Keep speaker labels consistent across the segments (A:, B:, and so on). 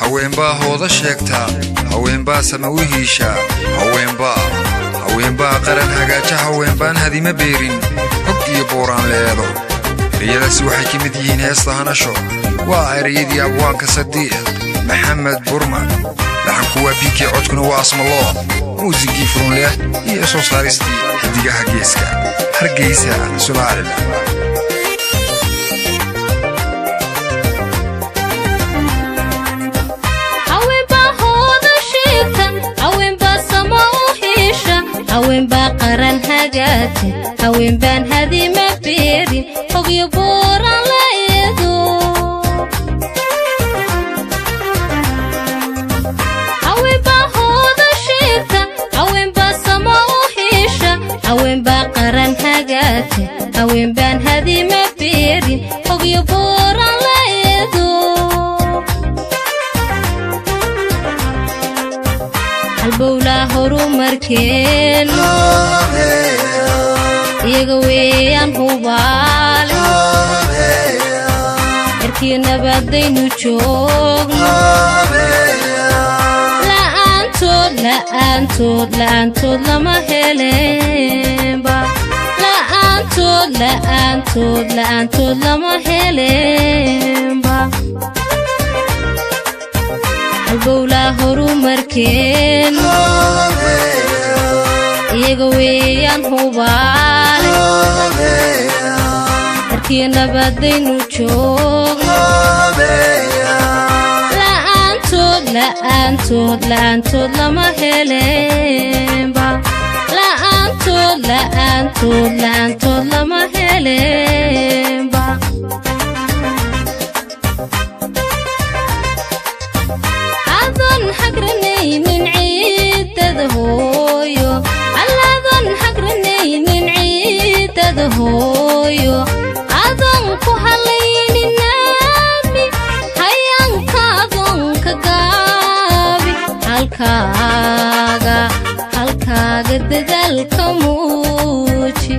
A: haweenbaa hooda sheegtaa haweenbaa sama u hiishaa haweenbaa haweenbaa qaran hagaaja haweenbaan hadima beerin hog iyo booraan leedo ereyadaasi waxay ka mid yihiin heesta hanasho waa ereyadii abwaanka sadiiq maxamed burman dhaxanku waa biikii codkuna waa asmaloo muusigii furunleh iyo soo saaristii xidigaha geeska hargeysa somalilan
B: haweenbaa qaran hagaate haweenbaan hadima beerin hogyo booraan la eedo haweenbaa hooda sheegta haweenbaa sama u hiisha haweenbaa qaran hagaate haweenbaan hadima beerin hogyo booraan la eedo halbowlaa horumarkeenu iyaga weeyaan hubaale erkii nabadaynu joogno la'aantood la'aantood la'aantood lama helenba la'aantood la'aantood la'aantood lama helenba halbowlaa horumarkeenu iyaga weeyaan hubaale markii nabadaynu joogno la'aantood la'aantood la'aantood lama helenba la'aantood la'aantood la'aantood lama helenba adon hagranaynin ciidada hooyo alladon hagranaynin ciidada hooyo adon ku halaynin naabi hayanka adonka gaabi halkaaga halkaaga dadaalka muuji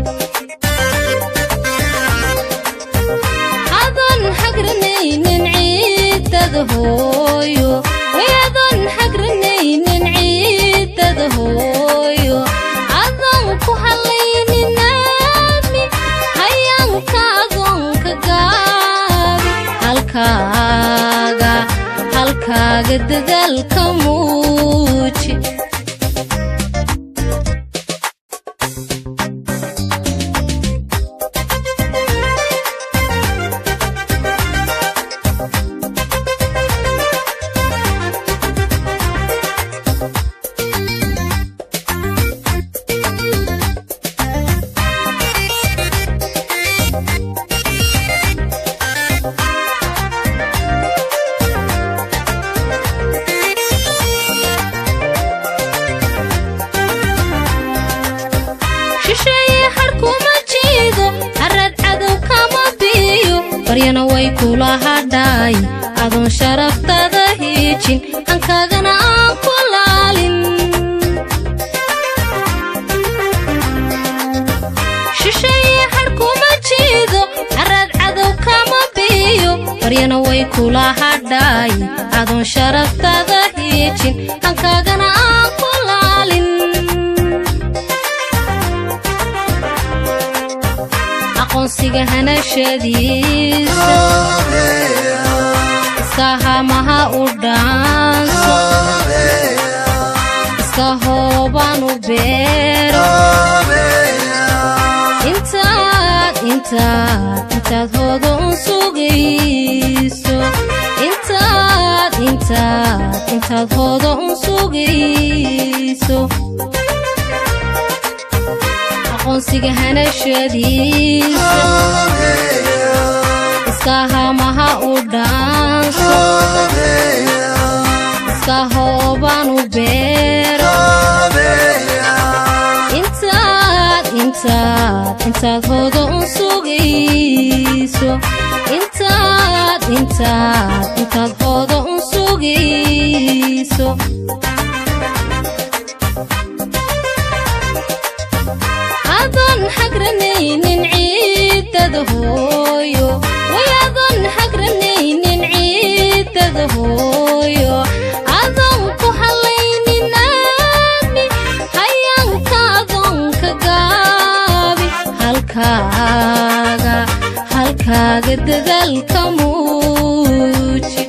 B: adon hagranaynin ciidada hooyo wayadon hagranaynin ciidada hooyo adon ku halaynin naami hayanka adonka gaabi halkaaga halkaaga dadaalka muuji shisheeye harkuma jiido harad cadow kama biiyo baryana way kula hadhaay adoon sharaftada hiijin hankaagana aan ku laalin shisheeye harkuma jiido harad cadow kama biiyo baryana way kula hadhaay adoon sharaftada hiijin hankaagana aan ku laalin aqoonsiga hanashadiisa iska hamaha u dhaanso iska hoobaan u beero intaad intaad intaad hooda un sugayso intaad intaad intaad hooda un sugayso aqoonsiga hanashadiisa iska hamaha u dhaanso iska hoobaan u beero intaad intaad intaad hooda un sugayso intaad intaad intaad hooda un sugayso adon hagranaynin ciidada hooyo way adon hagranaynin ciidada hooyo halkaaga halkaaga dadaalka muuji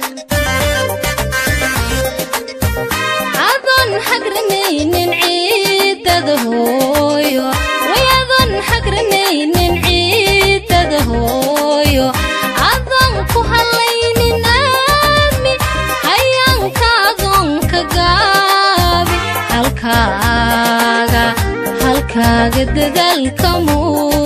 B: adoon hagranaynin ciidada hooyo way adoon hagranaynin ciidada hooyo adoon ku halaynin aami hayaanka adoonka gaabi halkaaga halkaaga dadaalka muuji